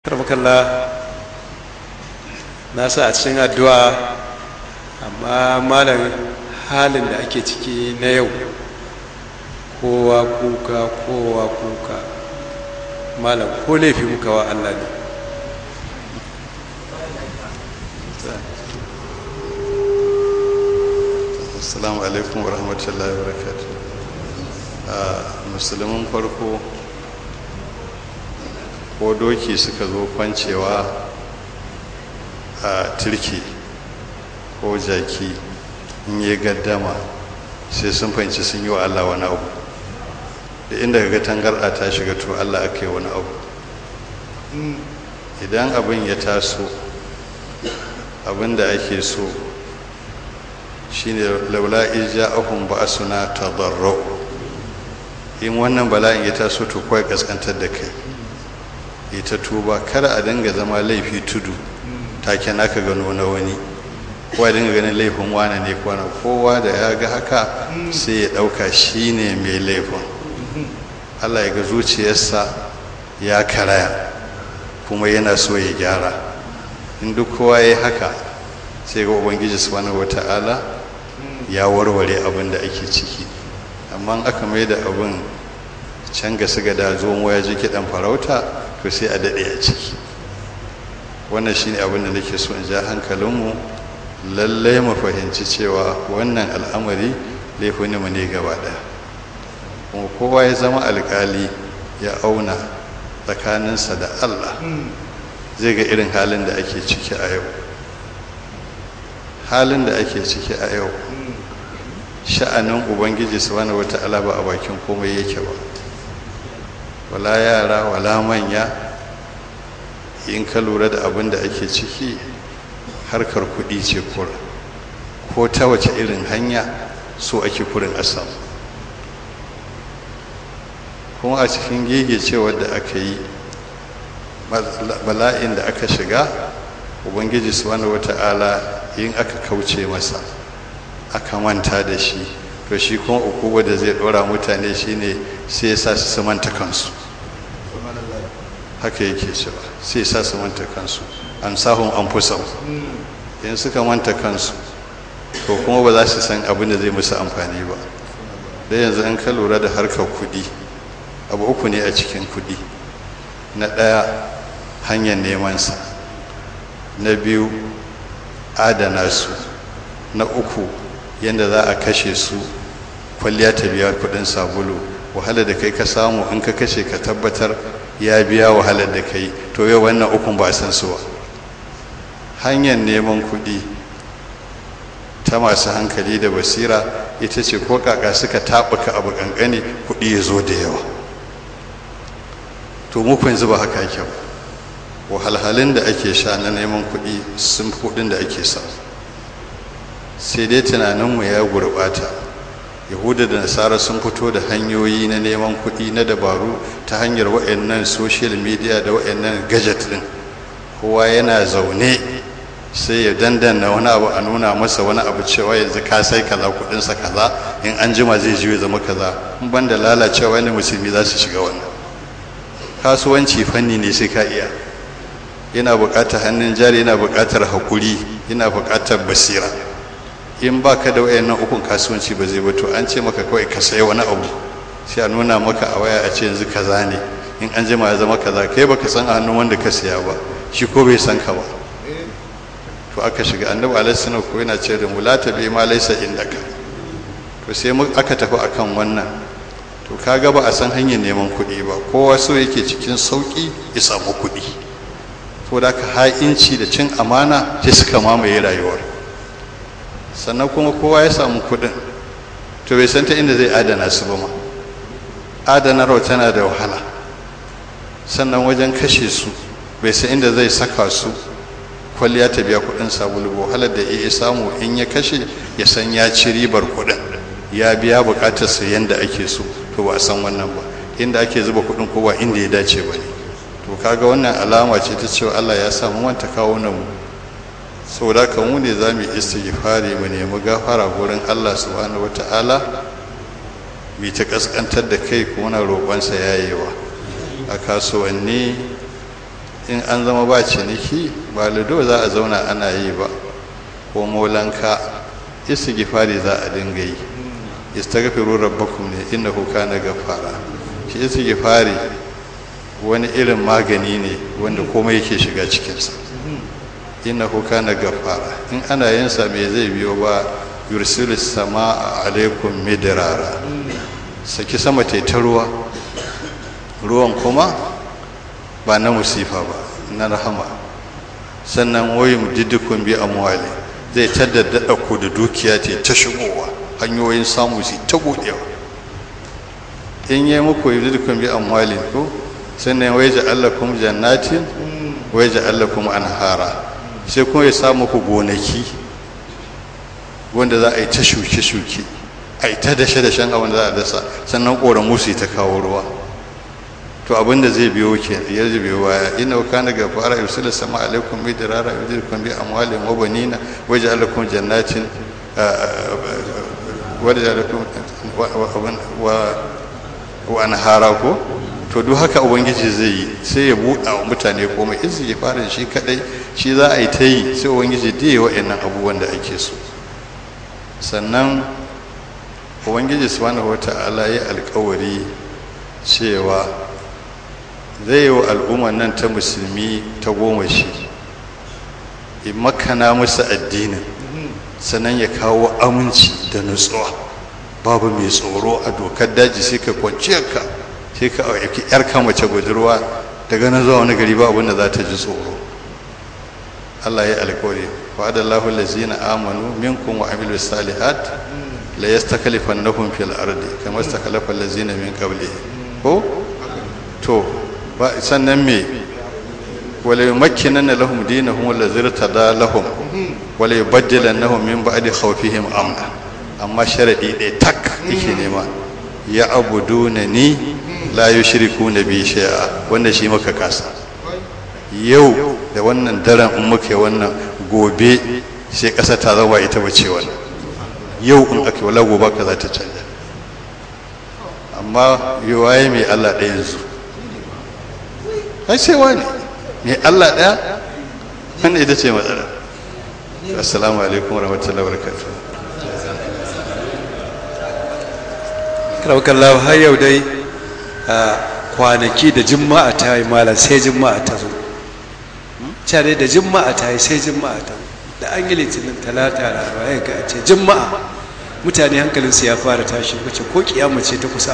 karmakalla na sa a cikin addu'a amma malam halin da ake ciki na yau kowa kuka kowa kuka malam ko laifi muka wa Allah ne assalamu alaikum wa rahmatullahi wa barakatuh musulmin farko ko doki suka zo kwancewa a turki ko jaki in yi gaddama sai sun fahimci sun yi wa allah wani abu da inda ga tangarɗa ta shiga to allah aka yi wani abu idan abin ya taso abin da ake so shine laula ija ahun ba suna tadarro in wannan bala'in ya taso to kawai kaskantar da kai ita tuba kada a dinga zama laifi tudu take naka gano na wani kowa dinga ganin laifin wane ne kwana kowa da ya ga haka sai ya ɗauka shi ne mai laifin allah ya ga zuciyarsa ya karaya kuma yana so ya gyara in duk kowa ya haka sai ga ubangiji subhanahu wata'ala ya warware abin da ake ciki amma aka mai da abin can ga su ga da zuwan waya ji kiɗan farauta to sai a daɗe a ciki wannan shine abin da nake so in ja hankalinmu lallai mu fahimci cewa wannan al'amari laifin mu ne gaba ɗaya kuma kowa ya zama alƙali ya auna tsakaninsa da allah zai ga irin halin da ake ciki a yau halin da ake ciki a yau sha'anin ubangiji subhanahu wata'ala ba a bakin komai yake ba wala yara wala manya in ka lura da abin da ake ciki harkar kuɗi ce kura ko ta wace irin hanya so ake kurin asam kuma a cikin gegecewar da aka yi bala'in da aka shiga ubangiji subhanahu wata'ala in aka kauce masa aka manta da shi to shi kuma ukuba da zai dora mutane shine sai ya sa su manta kansu haka yake cewa sai ya sa su manta kansu an sahun an fusa in suka manta kansu to kuma ba za su san abin da zai musu amfani ba da yanzu an ka lura da harkar kudi abu uku ne a cikin kudi na ɗaya hanyar nemansa na biyu adana su na uku yadda za a kashe su kwalliya ta biya kudin sabulu wahala da kai ka samu in ka kashe ka tabbatar ya biya wahalar da kai to yau wannan ukun ba san su ba hanyar neman kudi ta masu hankali da basira ita ce ko kaka suka taɓuka abu ƙanƙani kudi ya zo da yawa to muku yanzu ba haka yake ba wahalhalun da ake sha na neman kuɗi sun fi kuɗin da ake sa sai dai tunaninmu ya gurɓata yahuda da nasara sun fito da hanyoyi na neman kuɗi na dabaru ta hanyar wa'annan social media da wa'annan gadget ɗin kowa yana zaune sai ya dandana wani abu a nuna masa wani abu cewa yanzu ka sai kaza kuɗinsa kaza in an jima zai ji zama kaza in ban da lalacewa ne musulmi za su shiga wannan kasuwanci fanni ne sai ka iya yana buƙatar hannun jari yana buƙatar haƙuri yana buƙatar basira in ba ka da wayannan ukun kasuwanci ba zai ba to an ce maka kawai ka sayi wani abu sai a nuna maka a waya a ce yanzu kaza ne in an jima ya zama kaza kai baka san a hannun wanda ka siya ba shi ko bai san ka ba to aka shiga annabi alaihi salam ko yana ce da mu la tabi ma laysa indaka to sai aka tafi akan wannan to kaga ba a san hanyar neman kuɗi ba kowa so yake cikin sauƙi ya samu kuɗi to da ka ha'inci da cin amana sai suka mamaye rayuwar sannan kuma kowa ya samu kuɗin to bai san ta inda zai adana su ba ma adanarwa tana da wahala sannan wajen kashe su bai san inda zai saka su kwalliya ta biya kuɗin sabulu ba wahalar da iya samu in ya kashe ya san ya ci ribar kuɗin ya biya buƙatar sa yanda ake so to ba a san wannan ba inda ake zuba kuɗin ko ba inda ya dace ba ne to kaga wannan alama ce ta cewa Allah ya samu manta kawo nan mu saboda ka mu ne zamu istighfari mu nemi gafara gurin Allah subhanahu wataala mu ta kaskantar da kai kuma na roƙonsa yayewa a kasuwanni in an zama ba ciniki ba lido za a zauna ana yi ba ko molanka istighfari za a dinga yi istaghfiru rabbakum ne innahu kana ghaffara shi istighfari wani irin magani ne wanda komai yake shiga cikinsa innahu kana ghaffara in ana yin sa me zai biyo ba yursilu samaa alaikum midrara saki sama ta ta ruwa ruwan kuma ba na musifa ba na rahama sannan wayin diddikun bi amwali zai taddada ku da dukiya ta ta shigowa hanyoyin samu su ta budewa in yi muku diddikun bi amwali ko sannan wai ja'alakum jannatin wai ja'alakum anhara sai kuma ya samu ku gonaki wanda za a yi ta shuke-shuke a yi ta dashe-dashen abin da za a dasa sannan ƙoramu su ta kawo ruwa to abin da zai biyo ke ya zai biyo baya ina wa kana ga fara yursila sama alaikum bi dirara yudirkum bi amwalin wa banina wa ja'alakum jannatin wa ja'alakum wa wa anhara ko to duk haka ubangiji zai yi sai ya buɗa wa mutane komai in ya fara shi kadai shi za a yi ta yi sai ubangiji da ya wa'annan abubuwan da ake so sannan ubangiji subhanahu wata'ala ya alkawari cewa zai yi wa al'ummar nan ta musulmi ta goma shi in makana musu addinin sannan ya kawo aminci da nutsuwa babu mai tsoro a dokar daji sai ka kwanciyar ka sai ka aiki yarka mace budurwa daga nan zuwa wani gari ba abin da za ta ji tsoro Allah ya alkawari wa adallahu allazina amanu minkum wa amilu salihat la yastakhlifannahum fil ardi kama istakhlafa allazina min qablihim ko to ba sannan me wala yumakkinanna lahum dinahum allazi irtada lahum wala yubaddilannahum min ba'di khawfihim amna amma sharadi ɗaya tak yake nema ya abuduna ni la yushrikuna bi shay'a wanda shi maka kasa yau da wannan daren in muka yi wannan gobe sai ƙasa ta zama ita bace wannan yau in aka wala gobe ka za ta canja amma yiwaye mai Allah ɗaya yanzu ai sai wani mai Allah ɗaya wannan ita ce matsala assalamu alaikum warahmatullahi wabarakatuh karaukallahu har yau dai a kwanaki da jima'a ta yi malam sai jima'a ta zo care da jima'a ta yi sai jima'a ta da an yi litinin talata laraba ya ga ce jima'a mutane hankalinsu ya fara tashi wace ko kiyama ce ta kusa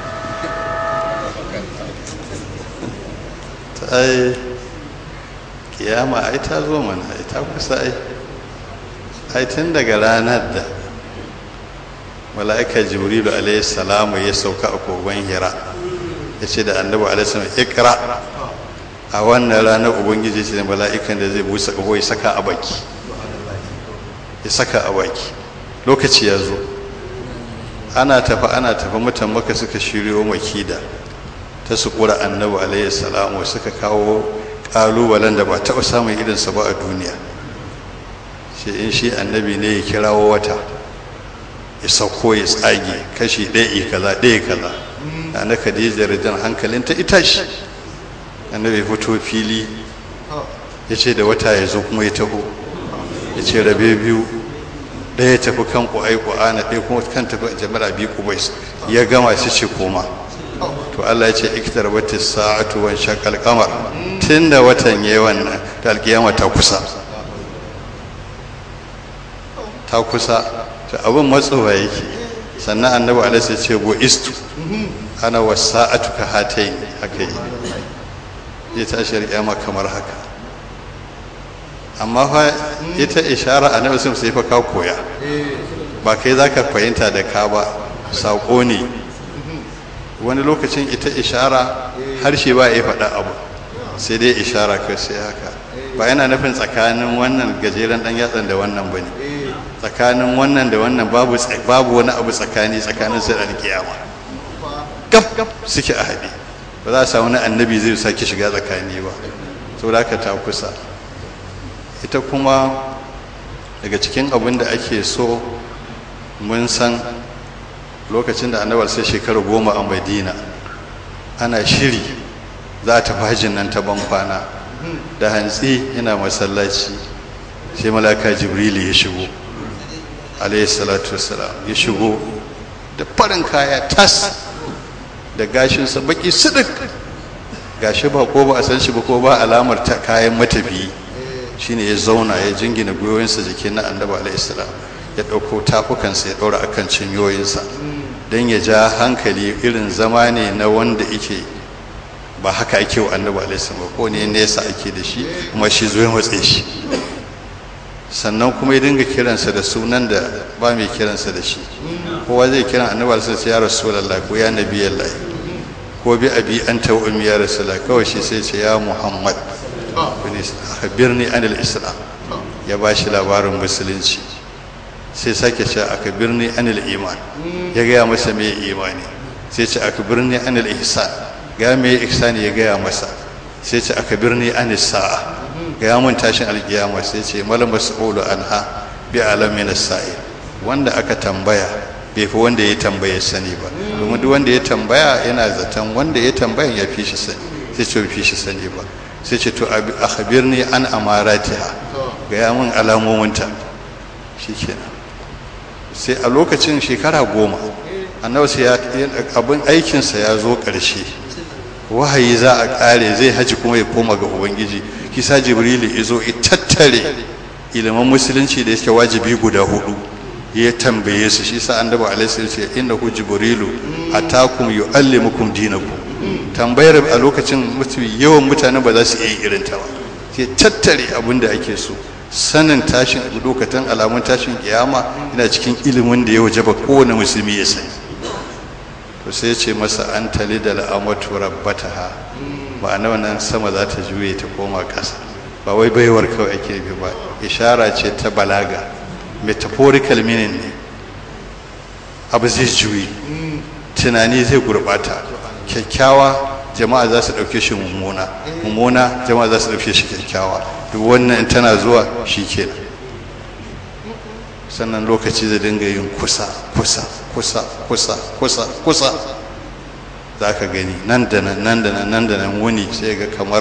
ta ai kiyama ai ta zo mana ai ta kusa ai ai tun daga ranar da mala'ika jibrilu alayhi salamu ya sauka a kogon hira ya ce da annabi alayhi salamu ikra a wannan ranar ubangiji ce da mala'ikan da zai busa ƙaho ya saka a baki ya saka a baki lokaci ya zo ana tafi ana tafi mutan maka suka shiryo makida ta su kura annabi alayhi salamu suka kawo ƙalubalen da ba taɓa samun irinsa ba a duniya shi in shi annabi ne ya kirawo wata ya sauko ya tsage kashi ɗaya kaza ɗaya kaza da na khadija rijan hankalin ta ita shi annabi fito fili ya ce da wata ya zo kuma ya taho ya ce rabe biyu ɗaya tafi kan ƙwa'ai ƙwa'ana ɗaya kuma kan tafi jama'a biyu kubais ya gama shi ce koma to Allah ya ce ikitar wata sa'atu wan shakal kamar tun da watan yayi wannan da alkiyama ta kusa ta kusa to abin matsowa yake sannan annabi alaihi ya ce go istu ana wasa'atu ka hatai haka yi ya tashi alkiyama kamar haka amma fa ita ishara annabi sun sai fa ka koya ba kai zaka fahimta da ka ba sako ne wani lokacin ita ishara harshe ba ya faɗa abu sai dai ishara kai sai haka ba yana nufin tsakanin wannan gajeren dan yatsan da wannan bane tsakanin wannan da wannan babu babu wani abu tsakani tsakanin sai da kiyama gaf suke a haɗe ba za a samu wani annabi zai sake shiga tsakani ba saboda haka ta kusa ita kuma daga cikin abin da ake so mun san lokacin da annabar sai shekara goma a madina ana shiri za ta fajin nan ta ban kwana da hantsi yana masallaci sai malaka jibrilu ya shigo alayhi salatu wassalam ya shigo da farin kaya tas da gashinsa baki sidik gashi ba ko ba a san shi ba ko ba alamar ta kayan matafiyi shine ya zauna ya jingina gwiwoyinsa jikin na annabi alayhi salam ya ɗauko tafukansa ya ɗaura akan cinyoyinsa don ya ja hankali irin zama ne na wanda yake ba haka ake wa annabi alayhi salam ba ko ne nesa ake da shi kuma shi zo ya matse shi sannan kuma ya dinga kiransa da sunan da ba mai kiransa da shi kowa zai kiran annabi alaihi sai ya rasulullah ko ya nabi allah ko bi abi anta wa ummi ya rasulullah kawai shi sai ce ya muhammad kuni akhbirni anil islam ya ba shi labarin musulunci sai sake ce akhbirni anil iman ya gaya masa me imani sai ce akhbirni anil ihsan ga me ihsani ya gaya masa sai ce akhbirni anis sa'a ga mun tashin alkiyama sai ce malam mas'ulu anha bi alamin sa'il wanda aka tambaya bai fi wanda ya tambaya sani ba domin duk wanda ya tambaya yana zaton wanda ya tambaya ya fi shi sani sai ce fi shi sani ba sai ce to akhbirni an amaratiha ga ya mun alamominta shikenan sai a lokacin shekara goma annabi sai abin aikinsa ya zo ƙarshe wahayi za a ƙare zai haji kuma ya koma ga ubangiji kisa jibrilu izo ya tattare ilimin musulunci da yake wajibi guda hudu ya tambaye su shi sa annabi alaihi ce innahu jibrilu atakum yuallimukum dinakum tambayar a lokacin mutum yawan mutane ba za su iya irin ta ba sai tattare abin da ake so sanin tashin lokacin alamun tashin kiyama yana cikin ilimin da ya wajaba kowane musulmi ya sani to sai ya ce masa an tali da la'amatu rabbataha ma'ana wannan sama za ta juye ta koma ƙasa ba wai baiwar kawai ake bi ba ishara ce ta balaga metaphorical meaning ne abu zai juyi tunani zai gurbata kyakkyawa jama'a za su ɗauke shi mummuna mummuna jama'a za su ɗauke shi kyakkyawa duk wannan tana zuwa shi kenan sannan lokaci zai dinga yin kusa kusa kusa kusa kusa kusa za ka gani nan da nan nan da nan nan da nan wuni sai ga kamar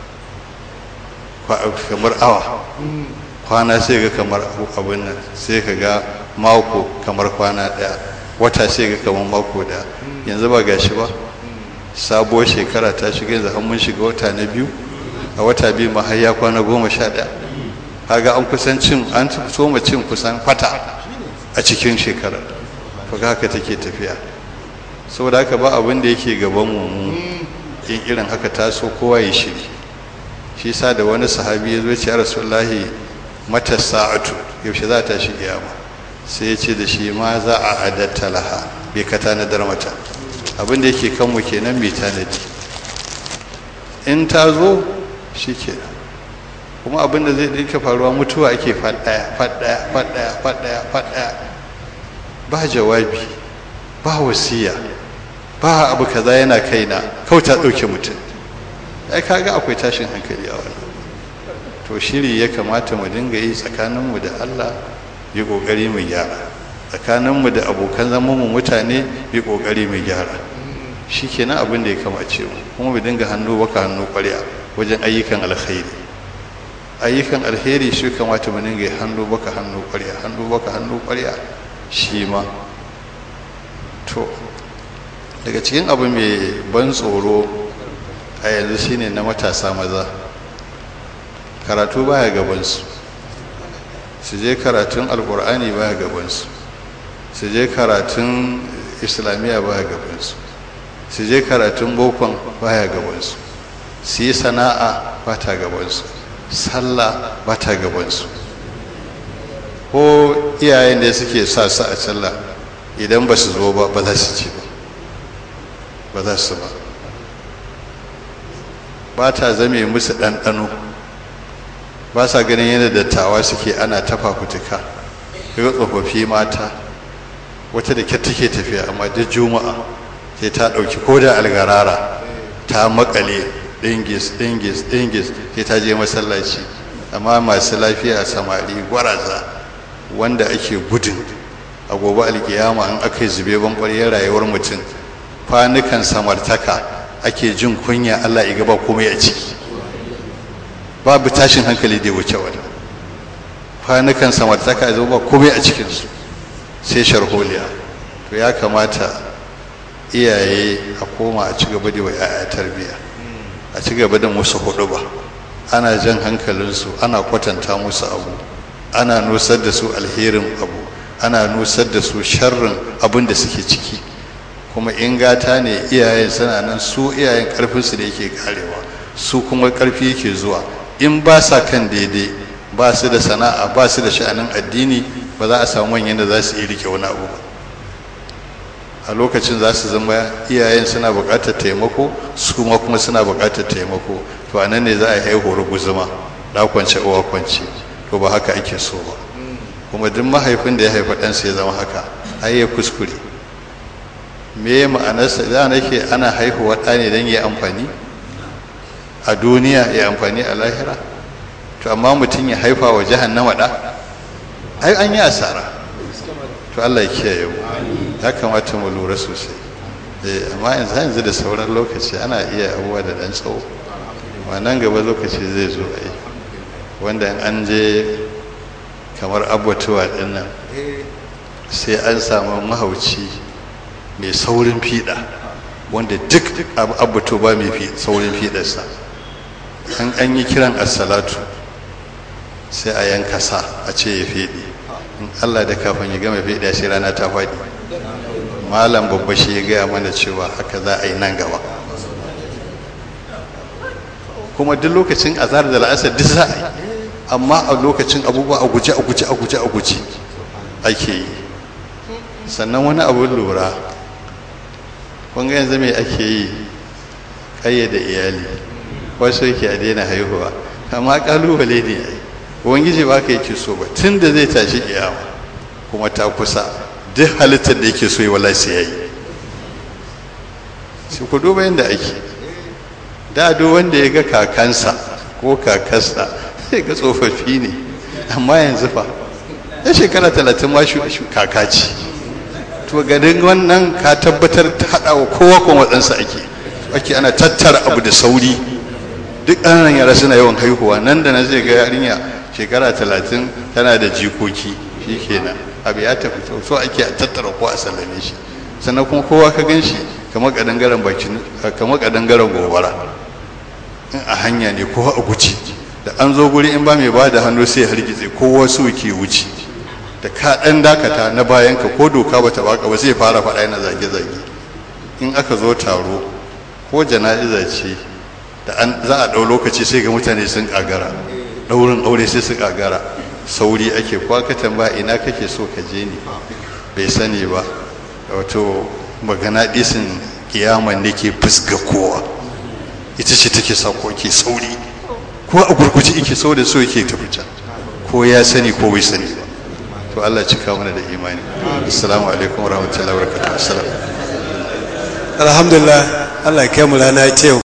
kamar awa kwana sai ga kamar abin nan sai ka ga mako kamar kwana daya wata sai ga kamar mako daya yanzu ba gashi ba sabuwar shekara ta shiga yanzu an mun shiga wata na biyu a wata biyu ma har ya kwana goma sha daya kaga an kusan cin an soma cin kusan kwata a cikin shekarar to haka take tafiya saboda haka ba abin da yake gaban mu in irin haka taso kowa ya shiri shi sa da wani sahabi ya zo ce ya rasulullahi mata sa'atu yaushe za ta shi kiyama sai ya ce da shi ma za a adatta laha bai ka tanadar mata abin da yake kanmu kenan mai tanadi in ta zo shi kenan kuma abin da zai dinka faruwa mutuwa ake faɗaya faɗaya faɗaya faɗaya faɗaya ba jawabi ba wasiya ba abu kaza yana kaina kawai ta ɗauke mutum ai kaga akwai tashin hankali a wannan to shiri ya kamata mu dinga yi tsakaninmu da Allah yi ƙoƙari mu gyara tsakaninmu da abokan zaman mu mutane yi ƙoƙari mu gyara shi kenan abin da ya kamace mu kuma mu dinga hannu baka hannu ƙwarya wajen ayyukan alkhairi ayyukan alheri shi kamata mu dinga hannu baka hannu ƙwarya hannu baka hannu ƙwarya shi ma to daga cikin abu mai ban tsoro a yanzu shine na matasa maza karatu baya gabansu su je karatun alkur'ani baya gabansu su je karatun islamiyya baya gabansu su je karatun bokon baya gabansu su yi sana'a ba ta gabansu sallah ba ta gabansu ko iyayen da suke sa su a sallah idan ba su zo ba ba za su ci ba ba za su ba ba ta zame musu ɗanɗano ba sa ganin yadda dattawa suke ana ta fafutuka daga tsofaffi mata wata da kyar take tafiya amma duk juma'a sai ta ɗauki ko da algarara ta makale dingis dingis dingis sai ta je masallaci amma masu lafiya samari gwaraza wanda ake gudun a gobe alkiyama in aka yi zube banƙwariyar rayuwar mutum kwanukan samartaka ake jin kunya allah ya gaba komai a ciki babu tashin hankali da ya wuce wani kwanukan samartaka zo ba komai a cikinsu sai sharholiya to ya kamata iyaye a koma a ci gaba da wa 'ya'ya tarbiyya a ci gaba da musu hudu ba ana jan hankalinsu ana kwatanta musu abu ana nusar da su alherin abu ana nusar da su sharrin abin da suke ciki kuma in gata ne iyayen suna nan su iyayen karfinsu da yake karewa su kuma karfi yake zuwa in ba sa kan daidai ba su da sana'a ba su da sha'anin addini ba za a samu manyan da za su iya rike wani abu ba a lokacin za su zama iyayen suna buƙatar taimako su ma kuma suna buƙatar taimako to a nan ne za a yi haihuwar guzuma da kwance uwa kwance to ba haka ake so ba kuma duk mahaifin da ya haifa ɗansa ya zama haka ai ya kuskure me ma'anarsa da nake ana haihuwa ɗa ne don ya amfani a duniya ya amfani a lahira to amma mutum ya haifa wa jahannama ɗa ai an yi asara to Allah ya kiyaye mu ya kamata mu lura sosai eh amma yanzu yanzu da sauran lokaci ana iya abubuwa da dan tsawo amma nan gaba lokaci zai zo ai wanda in an je kamar abbatuwa din nan sai an samu mahauci mai saurin fiɗa wanda duk abbatu ba mai saurin fiɗarsa an an yi kiran assalatu sai a yanka sa a ce ya fiɗe in allah da kafin ya gama fiɗa sai rana ta faɗi malam babba shi ya gaya mana cewa haka za a yi nan gaba kuma duk lokacin azhar da la'asar duk za a yi amma a lokacin abubuwa a guje a guje a guje a guje ake yi sannan wani abu lura kun ga yanzu me ake yi ƙayyade iyali wasu yake a daina haihuwa amma kalubale ne ai ubangiji ba ka yake so ba tun da zai tashi kiyama kuma ta kusa duk halittar da yake so yi wallahi sai yayi sai ku duba yadda ake da duk wanda ya ga kakansa ko kakarsa sai ga tsofaffi ne amma yanzu fa ya shekara talatin ma kaka ce to ganin wannan ka tabbatar ta haɗa wa kowa kuma waɗansa ake ake ana tattara abu da sauri duk ƙananan yara suna yawan haihuwa nan da nan zai ga yarinya shekara talatin tana da jikoki shi kenan abu ya tafi so ake a tattara ko a sallame shi sannan kuma kowa ka gan shi kamar kadangaren bakin kamar kadangaren gobara in a hanya ne kowa a guji da an zo guri in ba mai ba da hannu sai hargitse kowa su ke wuce da ka dan dakata na bayan ka ko doka bata baka ba sai fara faɗa yana zage-zage in aka zo taro ko jana'iza ce da an za a ɗau lokaci sai ga mutane sun ƙagara ɗaurin aure sai su ƙagara sauri ake kwa ka tambaya ina kake so ka je ne bai sani ba wato magana ɗisin kiyaman ne ke fusga kowa ita ce take sa ko ke sauri ko a gurguje ike so da so yake tafi can ko ya sani ko bai sani ba to Allah cika mana da imani assalamu alaikum warahmatullahi wabarakatuh assalam alhamdulillah Allah ya kai mu rana ta yau